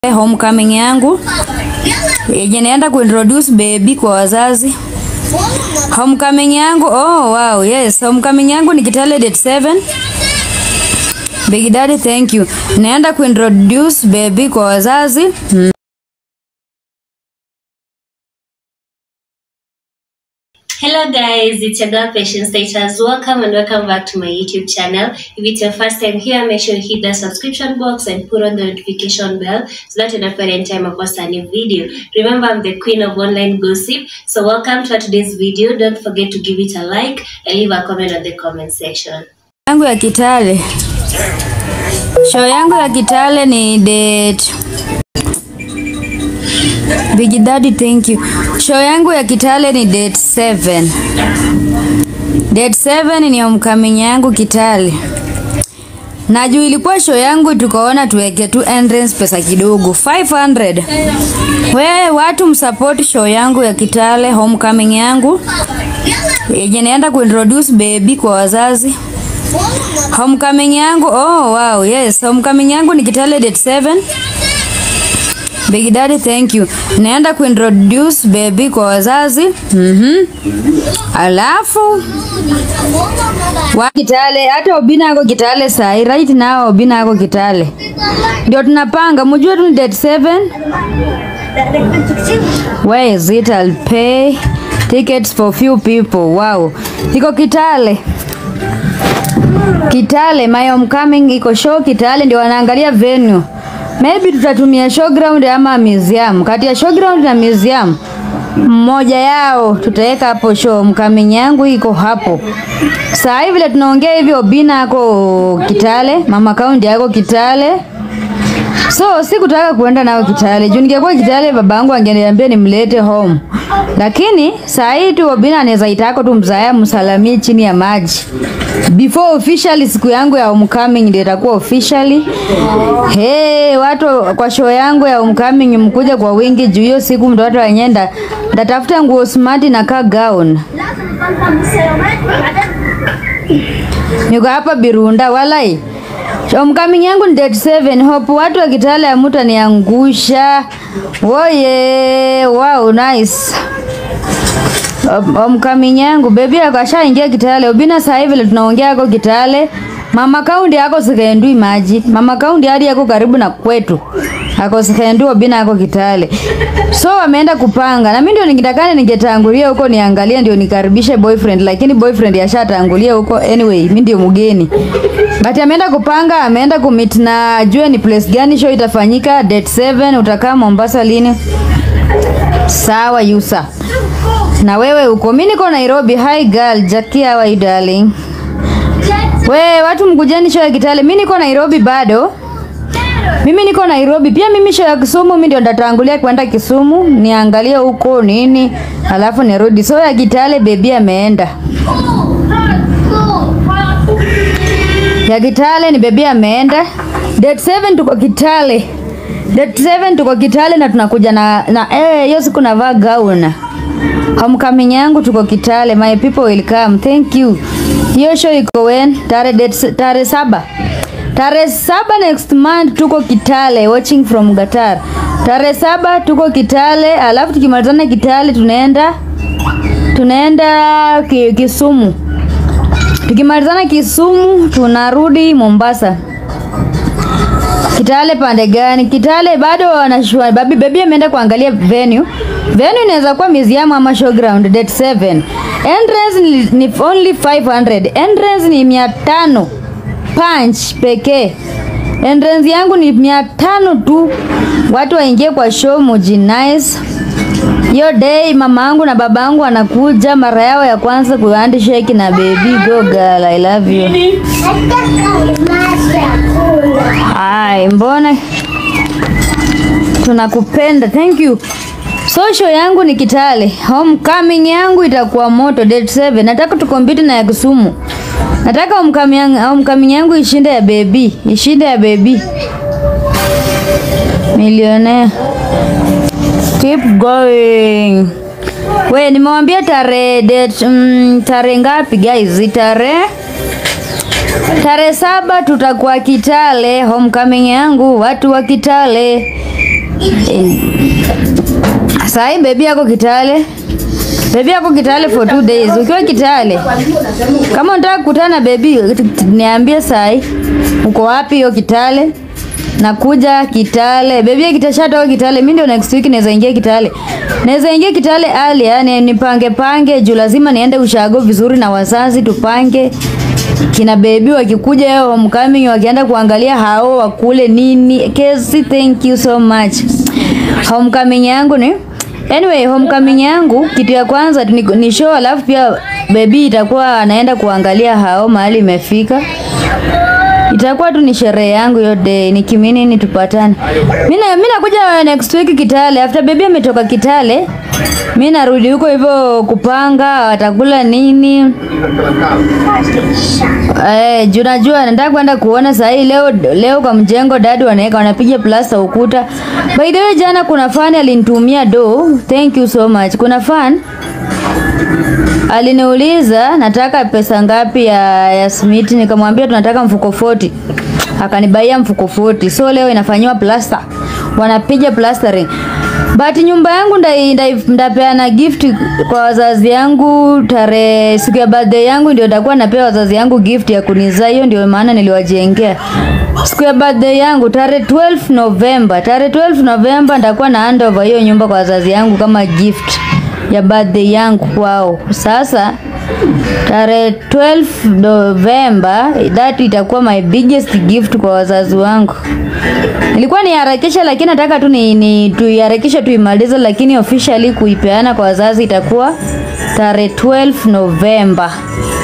homecoming yangu yenye naenda kuintroduce baby kwa wazazi. Homecoming yangu, oh wow, yes, homecoming yangu ni Kitale date 7. Big Daddy, thank you. Naenda kuintroduce baby kwa wazazi. Mm. Hello guys, it's your girl Patience Status. Welcome and welcome back to my YouTube channel. If it's your first time here, make sure you hit the subscription box and put on the notification bell so that you don't any time I post a new video. Remember, I'm the queen of online gossip. So welcome to today's video. Don't forget to give it a like and leave a comment on the comment section. yangu ya Kitale. Show yangu ya Kitale ni date Big Daddy, thank you. Show yangu ya Kitale ni date 7. Date 7 ni homecoming yangu Kitale. Na juu ilikuwa show yangu tukaona tuweke tu entrance pesa kidogo 500. We watu msupport show yangu ya Kitale homecoming yangu yenye naenda kuintroduce baby kwa wazazi. Homecoming yangu, oh wow, yes, homecoming yangu ni Kitale date 7. Big Daddy, thank you. Naenda kuintroduce baby kwa wazazi. Mhm. Alafu wa Kitale, hata Obina ako Kitale sahi, right now Obina ako Kitale. Ndio tunapanga, mjue tu ni date 7. Where is it? I'll pay tickets for few people. Wow. Iko Kitale. Kitale, my homecoming iko show Kitale, ndio wanaangalia venue. Maybe tutatumia showground ama museum. Kati ya showground na museum mmoja yao tutaweka hapo show. Homecoming yangu iko hapo. Saa hivi vile tunaongea hivi, Obina ako Kitale, mama kaundi yako Kitale. So sikutaka kuenda nao Kitale. Juu ningekuwa Kitale babangu angeniambia nimlete home. Lakini saa hii tu Obina anaweza itako tu mzaya msalamie chini ya maji. Before officially siku yangu ya homecoming ndio itakuwa officially. Hey, watu kwa show yangu ya homecoming mkuja kwa wingi juu hiyo siku mtoto wanyenda ndatafuta nguo smart na ka gown. Niko hapa Birunda walai. Homecoming yangu ni date 7. Hope watu wa Kitale ya mtu aniangusha. Woye, wow, nice. Hom- Homecoming yangu baby akashaingia Kitale. Ubina sasa hivi tunaongea yako Kitale. Mama kaundi yako sikendui maji. Mama kaundi hadi yako karibu na kwetu. Ako sikendui Obina yako Kitale. So wameenda kupanga. Na mimi ndio ningetakana ningetangulia huko niangalie ndio nikaribishe boyfriend lakini boyfriend yashatangulia huko anyway mimi ndio mgeni. But ameenda kupanga, ameenda kumit na ajue ni place gani show itafanyika date 7 utakaa Mombasa lini? Sawa Yusa. Na wewe uko mimi niko Nairobi. Hi girl, Jackie how are you darling? We watu mkujeni show ya Kitale. Mimi niko Nairobi bado. Mimi niko Nairobi pia. Mimi show ya Kisumu, mimi ndio ndatangulia kwenda Kisumu niangalie huko nini, alafu nirudi. So ya Kitale baby ameenda. Ya Kitale ni baby ameenda. Date 7 tuko Kitale. Date 7 tuko Kitale na tunakuja na na eh hiyo siku navaa gown. Homecoming yangu tuko Kitale. My people will come. Thank you. Hiyo show iko when? Tare date tare saba. Tarehe saba next month tuko Kitale watching from Qatar. Tarehe saba tuko Kitale, alafu tukimalizana Kitale tunaenda tunaenda ki, Kisumu. Tukimalizana Kisumu tunarudi Mombasa. Kitale pande gani? Kitale bado wanashua. Babi baby ameenda kuangalia venue. Venue inaweza kuwa museum ama showground date 7. Entrance ni, ni only 500. Entrance ni 500 punch pekee. Entrance yangu ni 500 tu. Watu waingie kwa show muji nice. Hiyo day mama yangu na baba yangu wanakuja mara yao ya kwanza ku handshake na baby go girl I love you. Ai, mbona tunakupenda. Thank you. So show yangu ni Kitale. Homecoming yangu itakuwa moto date 7. Nataka tukompete na ya Kisumu. Nataka homecoming yangu, homecoming yangu ishinde ya baby. Ishinde ya baby. Millionaire. Keep going. We nimewambia tarehe date mm, tarehe ngapi guys? Tarehe Tarehe saba tutakuwa Kitale, homecoming yangu watu wa Kitale. Eh. Sahi bebi yako Kitale, bebi yako Kitale for two days. Ukiwa Kitale, kama unataka kukutana na bebi, niambie sahi uko wapi hiyo Kitale. Nakuja Kitale, bebi kitashatoka Kitale. Mimi ndio next week naweza ingia Kitale, naweza ingia Kitale ali, yani nipange pange juu lazima niende ushago vizuri na wazazi tupange kina bebi wakikuja hiyo homecoming wakienda kuangalia hao wakule nini. Kesi, thank you so much. Homecoming yangu ni anyway, homecoming yangu kitu ya kwanza ni, ni show, alafu pia bebi itakuwa anaenda kuangalia hao mahali imefika itakuwa tu ni sherehe yangu hiyo day, nikimini ni tupatane. Mimi na- mimi nakuja next week Kitale, after baby ametoka Kitale, mimi narudi huko hivyo kupanga watakula nini. Eh, juu najua nataka kwenda kuona saa hii leo leo kwa mjengo dadi wanaweka wanapiga plasta ukuta. By the way, jana kuna fan alinitumia do. Thank you so much. Kuna fan aliniuliza nataka pesa ngapi ya, ya simiti, nikamwambia tunataka mfuko 40 akanibaia mfuko 40 so leo inafanyiwa plasta, wanapiga plastering but nyumba yangu ndai- ndai- ndapeana gift kwa wazazi yangu tarehe siku ya birthday yangu ndio nitakuwa napea wazazi yangu gift ya kunizaa. Hiyo ndio maana niliwajengea siku ya birthday yangu tarehe 12 November. Tarehe 12 November nitakuwa na hand over hiyo nyumba kwa wazazi yangu kama gift ya birthday yangu kwao. Sasa tarehe 12 November, that itakuwa my biggest gift kwa wazazi wangu. Nilikuwa niharakisha, lakini nataka tu ni, ni tuiharakishe tuimalize, lakini officially kuipeana kwa wazazi itakuwa tarehe 12 November.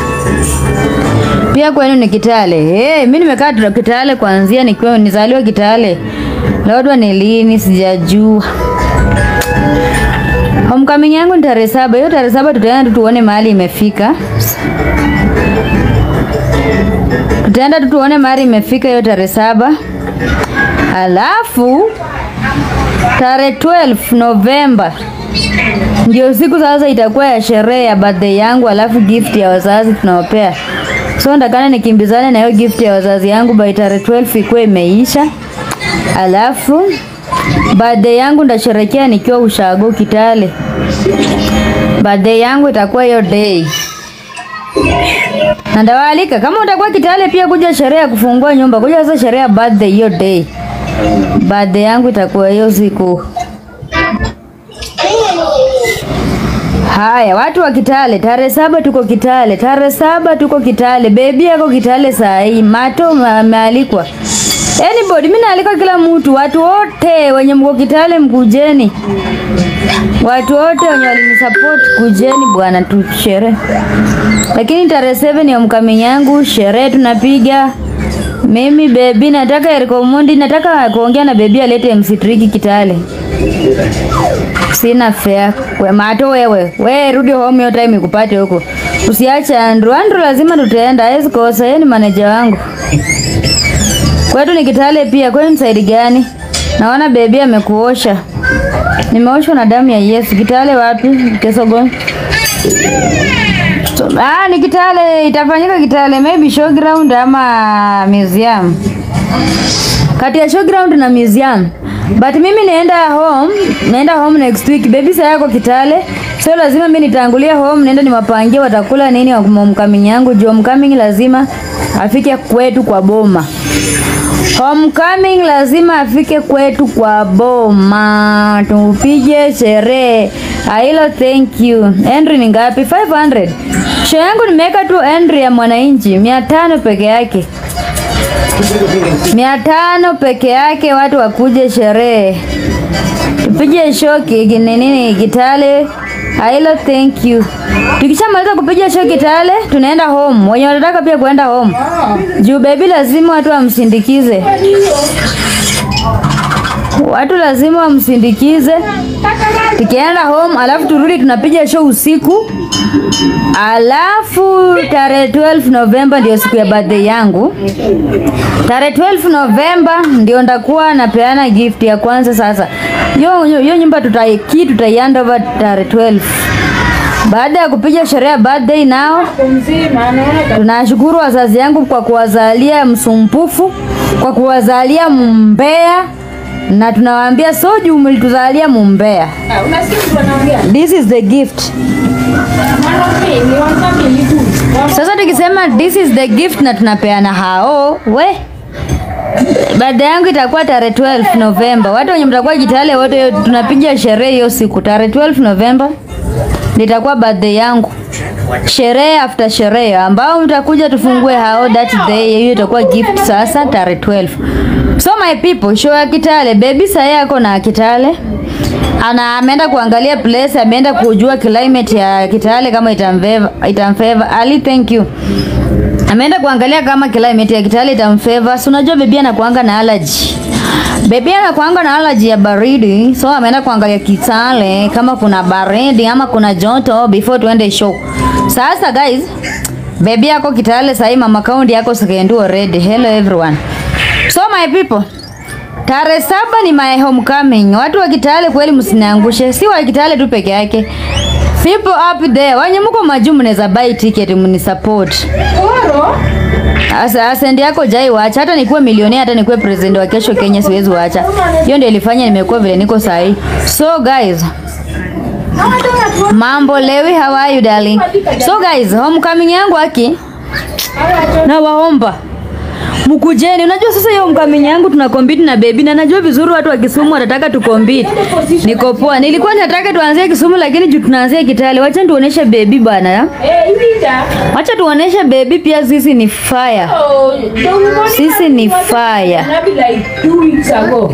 Pia kwenu ni Kitale. Hey, mimi nimekaa tu Kitale kuanzia nikiwa nizaliwa Kitale. Labda ni lini sijajua. Homecoming yangu ni tarehe saba. Hiyo tarehe saba tutaenda tu tuone mahali imefika. Tutaenda tu tuone mahali imefika hiyo tarehe saba. Alafu tarehe 12 November ndio siku sasa itakuwa ya sherehe ya birthday yangu, alafu gift ya wazazi tunawapea. So ndakana nikimbizane na hiyo gift ya wazazi yangu by tarehe 12 ikuwe imeisha, alafu birthday yangu ndasherekea nikiwa ushago Kitale. Birthday yangu itakuwa hiyo day na ndawaalika kama utakuwa Kitale pia kuja sherehe ya kufungua nyumba, kuja sasa sherehe ya birthday hiyo day. Birthday yangu itakuwa hiyo siku. Haya, watu wa Kitale, tarehe saba tuko Kitale, tarehe saba tuko Kitale. Bebi yako Kitale saa hii, Mato ma- amealikwa. Anybody, mimi naalika kila mtu, watu wote wenye mko Kitale mkujeni, watu wote wenye walinisupport kujeni bwana, tusherehe. Lakini tarehe 7 ya mkaming yangu sherehe tunapiga. Mimi bebi, nataka Eriko Mundi, nataka kuongea na bebi alete MC Tricky Kitale. Sina fare. We Mato wewe. We rudi home hiyo time ikupate huko. Usiache Andrew. Andrew lazima tutaenda. Hawezi kosa. Yeye ni manager wangu. Kwetu ni Kitale pia. Kwani ni side gani? Naona bebi amekuosha. Nimeoshwa na damu ya Yesu. Kitale wapi? Kesogon. So, ah, ni Kitale. Itafanyika Kitale. Maybe showground ama museum kati ya showground na museum but mimi naenda home naenda home next week baby saa yako kitale so lazima mimi nitangulia home naenda niwapangie watakula nini wa homecoming yangu juu homecoming lazima afike kwetu kwa boma homecoming lazima afike kwetu kwa boma tupige sherehe hilo thank you Henry ni ngapi 500 show yangu nimeweka tu Henry ya mwananchi mia tano peke yake mia tano peke yake, watu wakuje sherehe, tupige show ki- ki- nini Kitale. Hilo, thank you. Tukishamaliza kupiga show Kitale, tunaenda home. Wenye wanataka pia kuenda home, juu baby lazima watu wamsindikize, watu lazima wamsindikize. Tukienda home, alafu turudi tunapiga show usiku, alafu tarehe 12 November ndio siku ya birthday yangu. Tarehe 12 Novemba ndio ndakuwa napeana gift ya kwanza. Sasa hiyo hiyo- hiyo nyumba tutaiki tutaianda over tarehe 12 baada ya kupiga sherehe ya birthday nao. Tunashukuru wazazi yangu kwa kuwazalia msumpufu, kwa kuwazalia mbea na tunawaambia so juu mlituzalia mumbea. Ah, Unasikia mtu anaongea? This is the gift. Mwanamke ni wanafamily tu. Sasa tukisema this is the gift na tunapeana hao, we baada yangu itakuwa tarehe 12 Novemba. Watu wenye mtakuwa Kitale wote tunapiga sherehe hiyo siku tarehe 12 Novemba nitakuwa birthday yangu, sherehe after sherehe, ambao mtakuja tufungue hao that day. Hiyo itakuwa gift sasa tarehe 12. So my people, show ya Kitale, baby sasa yako na Kitale ana ameenda kuangalia place, ameenda kujua climate ya Kitale kama itamfeva itamfeva. Ali, thank you. Ameenda kuangalia kama climate ya Kitale itamfeva. Si unajua bebi anakuanga na allergy. Bebi anakuanga na allergy ya baridi, so ameenda kuangalia Kitale kama kuna baridi ama kuna joto before tuende show. Sasa guys, bebi yako Kitale sahii mama kaundi yako sekendu already. Hello everyone. So my people, Tarehe saba ni my homecoming. Watu wa Kitale kweli msiniangushe, si wa Kitale tu peke yake. People up there, wenye mko majuu mnaweza buy ticket mnisupport. Oro, Asa asendi yako jai wacha, hata nikuwe milionea, hata nikuwe president wa kesho Kenya, siwezi wacha. Hiyo ndio ilifanya nimekuwa vile niko sahi. So guys, mambo lewi, how are you darling? So guys, homecoming yangu aki na waomba mkujeni. Unajua sasa hiyo homecoming yangu tuna compete na baby, na najua vizuri watu wa Kisumu watataka tu compete. Niko poa. Nilikuwa nataka tuanzie Kisumu, lakini juu tunaanzia Kitale, wacha tuoneshe baby bana. eh, Ivita. Wacha tuoneshe baby pia sisi ni fire. Oh, don't worry. Sisi ni fire. Nabi like two weeks ago.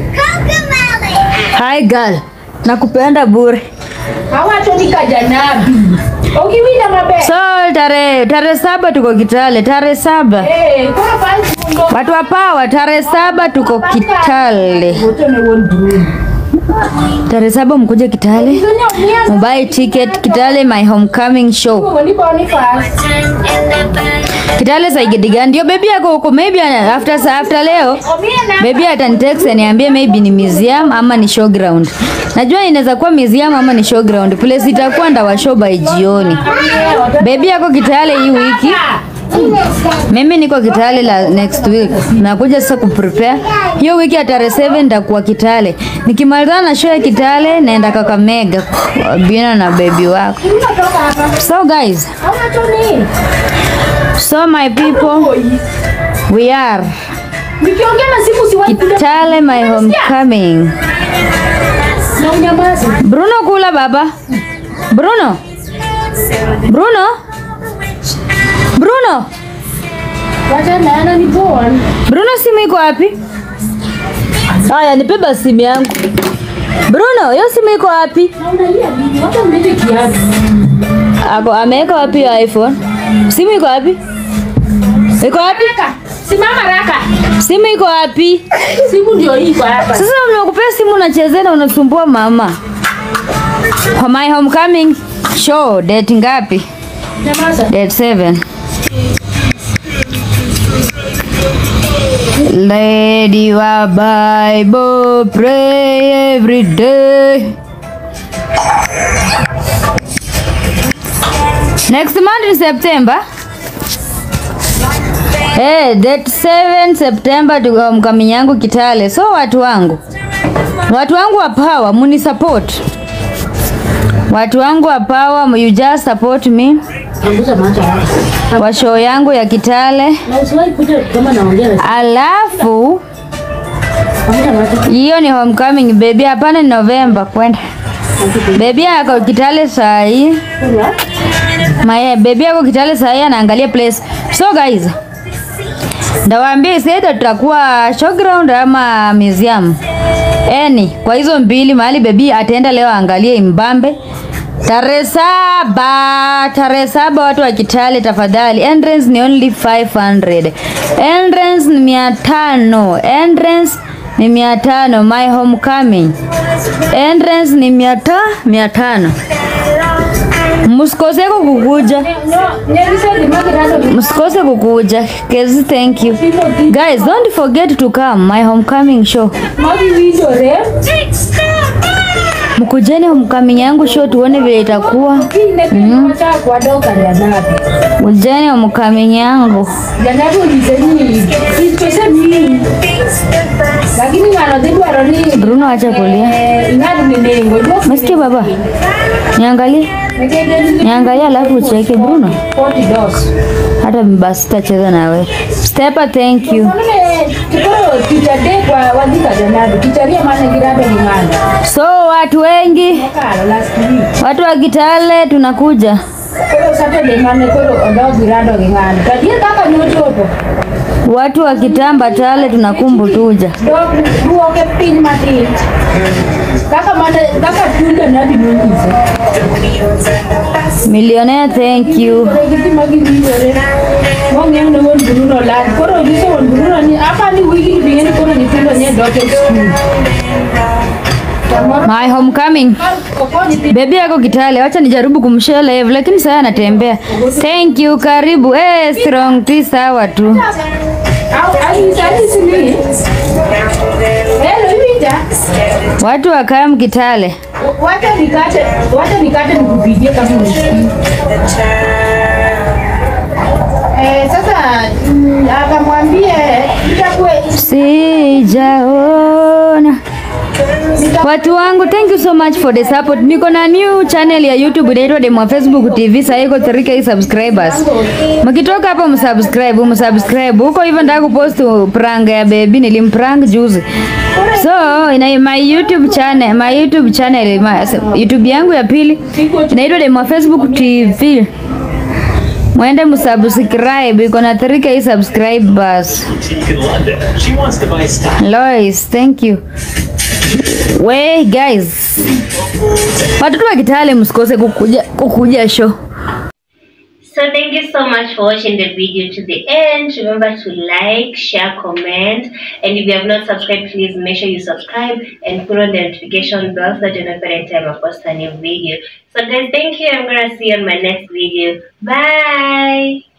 Hi girl. Nakupenda bure. Hawatonika janabi. Ukiwinda mabe. So tarehe tarehe saba tuko Kitale, tarehe saba. Eh, kwa fancy mundo. Watu wa power, tarehe saba tuko Kitale. Wote ni one room. Tarehe saba mkuje Kitale. Dunia umiaza. Mobile ticket Kitale my homecoming show. Walipa ni fast. Kitale saigidi gani? Ndio baby yako huko maybe ana- after sa- after leo Omiana. baby atanitext aniambie maybe ni museum ama ni showground. Najua inaweza kuwa museum ama ni showground. Place itakuwa ndawa show by jioni. Baby yako Kitale hii wiki. Mimi niko Kitale la next week. Nakuja sasa kuprepare. Hiyo wiki ya tarehe 7 nitakuwa Kitale. Nikimalizana na show ya Kitale naenda Kakamega. Bina na baby wako. Unatoka hapa. So guys, Hawatoni. so my people, we are Nikiongea na siku siwahi kuja. Kitale my homecoming. Na unyamazi. Bruno kula baba. Bruno. Bruno. Bruno. Wacha na yana ni born. Bruno simu iko wapi? Haya, nipe basi simu yangu. Bruno, hiyo simu iko wapi? Na unalia nini? Wacha mlete kiatu. Ako ameweka wapi hiyo iPhone? Simu iko wapi? Iko wapi? Raka. Simama raka. Simu iko wapi? Simu ndio hii kwa hapa. Sasa nimekupea simu unachezea na unasumbua mama. For my homecoming show date ngapi? Nyamaza. Date 7. Lady wa Bible pray every day. Next month in September. Eh, date 7 September tuko homecoming yangu Kitale. So watu wangu. Watu wangu wa power muni support. Watu wangu wa power you just support me Punguza macho hapa. kwa show yangu ya Kitale. Na usiwahi kuja kama naongea na Alafu Punguza macho. hiyo ni homecoming baby, hapana ni November kwenda. Baby yako Kitale saa hii. My baby yako Kitale saa hii anaangalia place. So guys, ndawaambia isaida tutakuwa showground ama museum. Eni, kwa hizo mbili mahali baby ataenda leo aangalie Mbambe. Tarehe saba, tarehe saba watu wa Kitale tafadhali. Entrance ni only 500. Entrance ni mia tano. Entrance ni mia tano. My homecoming. Entrance ni mia ta, mia tano. Msikose kukuja. No, nyelisa di magirazo. Msikose kukuja. Kezi, thank you. Guys, don't forget to come my homecoming show. Magi winjo re. Mkujeni homecoming yangu show tuone vile itakuwa. Kine kile kwa doka ya nabi. Mkujeni homecoming yangu. Janabu niseni pesa mingi. Lakini ngano dwaro ni Bruno acha kulia. eh, ing'ad ni nengo. Umesikia baba? Niangalie. Niangalie alafu ucheke Bruno. 40 dollars. Hata basi sitacheza nawe. Stepa, thank you. Koro teacher day kwa wadhika janabu. Teacher ya maana girabe ni ng'ano. So watu wengi, Karo last week. watu wa Kitale tunakuja. Koro Saturday mane koro odog girado gi ng'ano. Kadier kaka nochopo. Watu wa Kitamba Tale tunakumbu tuja. Dog duoke piny matin. Kaka mane kaka tunda nabi nonyise. Millionaire, thank you. Koro giti magiwinjore. Mong'eyo ne wuon Bruno lal. Koro nyiso wuon Bruno ni apa ni wigi bing'e ni koro nyithindo nye dok e skul. Samoro My homecoming. okonyi pi- Bebi yako Kitale, wacha nijaribu kumshare live lakini sasa anatembea. Thank you, karibu. Eh, strong tea sawa tu. Au anyisa anyisi ni. Hello Iwinja. Watu wa Kam Kitale. Wacha nikate, wacha nikate nikupigie kama unisikii. Eh, sasa mm, akamwambie itakuwe Sijaona. Watu wangu, thank you so much for the support. Niko na new channel ya YouTube inaitwa Demo Facebook TV, sasa iko 3k subscribers. Mkitoka hapa msubscribe, msubscribe. Huko hivyo nataka kupost prank ya baby, nilimprank juzi. So, ina my YouTube channel, my YouTube channel, my, YouTube yangu ya pili inaitwa Demo Facebook TV. Mwende msubscribe, iko na 3k subscribers. boutique in London. She wants to buy stuff. Lois, thank you. We guys, watoto wa Kitale msikose kukuja, kukuja show. So thank you so much for watching the video to the end. Remember to like, share, comment, and if you have not subscribed, please make sure you subscribe and put on the notification bell so that you know every time I post a new video. So guys, thank you. I'm gonna see you on my next video. Bye.